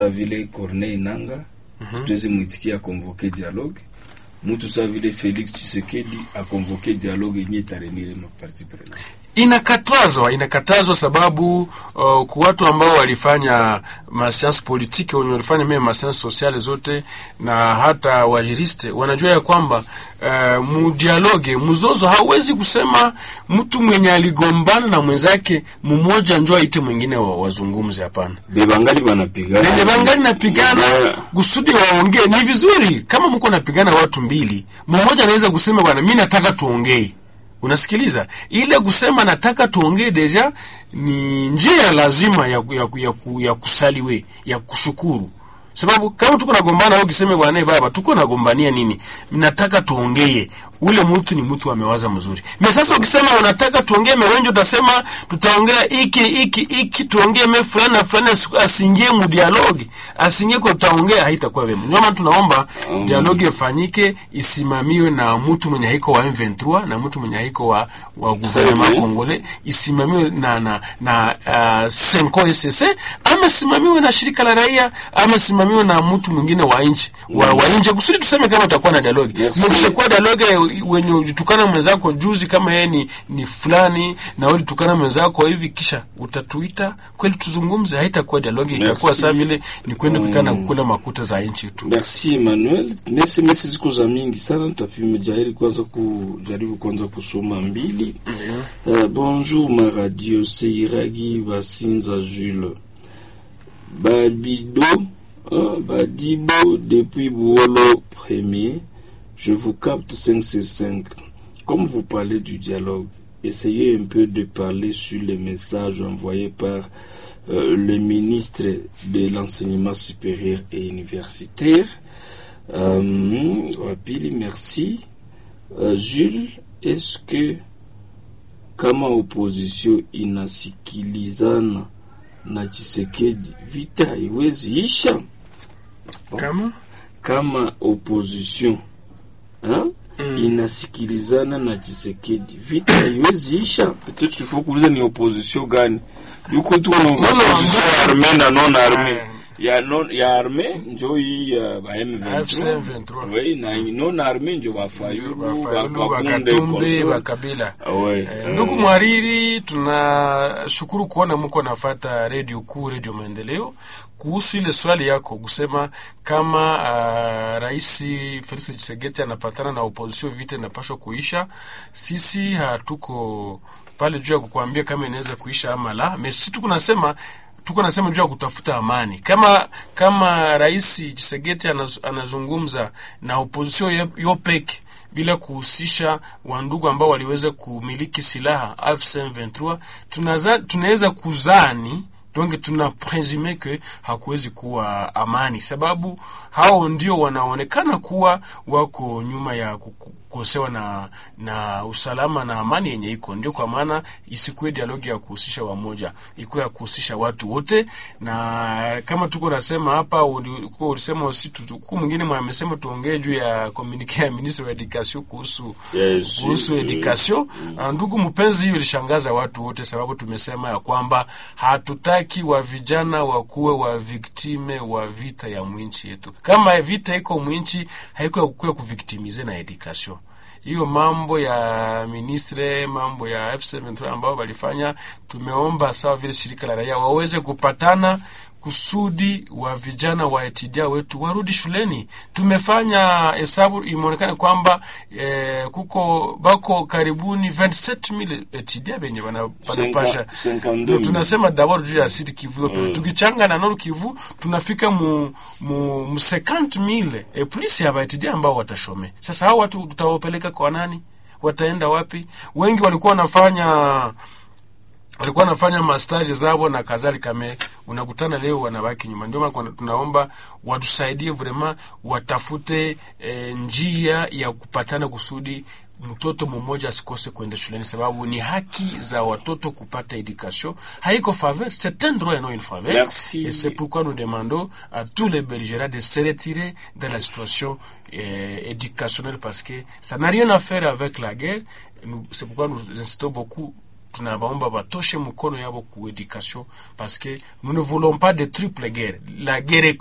vile Corneille Nanga tutawezi mwitikia akonvoke dialogue mutu sa vile Felix Tshisekedi akonvoke dialogue yenye itarenire maparti prenante inakatazwa inakatazwa sababu uh, kwa watu ambao walifanya masiansi politiki wenye walifanya meme masiansi sosiale zote na hata wajiriste wanajua ya kwamba uh, mudialoge mzozo hauwezi kusema mtu mwenye aligombana na mwenzake mmoja njo aite mwingine wa, wazungumze hapana bebangali banapigana wenye bangali napigana Yeah. kusudi waongee ni vizuri kama mko napigana watu mbili mmoja anaweza kusema bwana mi nataka tuongee unasikiliza ile kusema nataka tuongee deja ni njia lazima ya, ya, ya, ya, ya kusaliwe ya kushukuru sababu kama tuko nagombana au kiseme bwana eh, baba tuko nagombania nini nataka tuongee ule mtu ni mtu amewaza mzuri me sasa ukisema unataka tuongee mewenjo utasema tutaongea iki iki iki tuongee me fulani na fulani asi- asingie mu dialogue asingie kwa tutaongea haitakuwa vema ndio maana tunaomba dialogue ifanyike isimamiwe na mtu mwenye haiko wa M23 na mtu mwenye haiko wa wa gouvernement bien. congolais isimamiwe na na na uh, Senko SSC ama simamiwe na shirika la raia ama simamiwe na mtu mwingine wa nchi wa, wa nje kusudi tuseme kama utakuwa na dialogue Merci. mkishakuwa dialogue wenye ulitukana mwenzako juzi kama yeye ni, ni fulani na wewe ulitukana mwenzako hivi kisha utatuita kweli tuzungumze haitakuwa dialogue itakuwa Merci. saa vile ni kwenda kukana kukula makuta za nchi tu Merci Emmanuel. Nesi nesi ziko za mingi sana, tutapimejaribu kwanza kujaribu kwanza kusoma mbili. Uh, bonjour ma radio, c'est Iragi Basinza Jules. Babido, hein, Badibo, depuis Bouolo premier, je vous capte 5 sur 5. Comme vous parlez du dialogue, essayez un peu de parler sur les messages envoyés par euh, le ministre de l'enseignement supérieur et universitaire. Euh, Wapili, merci. Euh, Jules, est-ce que kama opposition inasikilizana na Tshisekedi vita haiwezi isha? kama Kama opposition hein, inasikilizana na Tshisekedi vita haiwezi isha? Peut-être qu'il faut kuuliza ni opposition gani? Yuko tu na opposition armée na non armée. Ya non ya armée njo hii ya ba AFC M23. M23. Oui, na non armée njo ba Fayulu, ba Bafayulu Bakunde, Bakatumbi Koso. Bakabila Ah, ouais. Eh, ndugu mwariri tunashukuru kuona mko nafata redio kuu redio maendeleo kuhusu ile swali yako kusema kama uh, rais felix chisegeti anapatana na opposition vita inapashwa kuisha sisi hatuko pale juu ya kukuambia kama inaweza kuisha ama la me sisi tuko nasema tuko nasema juu ya kutafuta amani kama kama rais chisegeti anaz, anazungumza na opposition yo- yo peke bila kuhusisha wandugu ambao waliweza kumiliki silaha AFC/M23 tunaza- tunaweza kuzani donc tuna presume ke hakuwezi kuwa amani, sababu hao ndio wanaonekana kuwa wako nyuma ya kuku- kukosewa na na usalama na amani yenye iko. Ndio kwa maana isikuwe dialogi ya kuhusisha wamoja, ikuwe ya kuhusisha watu wote, na kama tuko nasema hapa, uli- kuwa ulisema usi huku mwingine mwa amesema tuongee juu ya communique ya ministre wa education kuhusu Yes, kuhusu yes. education. Ah, Ndugu mpenzi, hiyo ilishangaza watu wote, sababu tumesema ya kwamba hatutaki wa vijana wakuwe wa viktime wa vita ya mwinchi yetu. Kama vita iko mwinchi, haiko ya kukuwa kuviktimize na education hiyo mambo ya ministre mambo ya FC23 ambao walifanya, tumeomba sawa vile shirika la raia waweze kupatana kusudi wa vijana wa etidia wetu warudi shuleni. Tumefanya hesabu, imeonekana kwamba eh, kuko bako karibuni 27000 etidia benye bana- banapasha Cinquante- cinquante-deux Ndio mille. tunasema dabord juu ya Sud Kivu mm. tukichanga na Nord Kivu tunafika mu mu, mu 50000 e plus ya baitidia ambao watashome. Sasa hao watu tutawapeleka kwa nani? Wataenda wapi? Wengi walikuwa wanafanya walikuwa wanafanya mastaji zao na kadhalika, me unakutana leo wanabaki nyuma. Ndio maana kuna- tunaomba watusaidie vrema, watafute e, njia ya kupatana kusudi mtoto mmoja asikose kwenda shuleni, sababu ni haki za watoto kupata education. Haiko faveur, c'est un droit et non une faveur. Merci. Et c'est pourquoi nous demandons à tous les belligérants de se retirer de la situation euh, éducationnelle parce que ça n'a rien à faire avec la guerre. Nous- C'est pourquoi nous insistons beaucoup tunabaomba batoshe mkono yabo ku education parce que nous ne voulons pas de triple guerre la guerre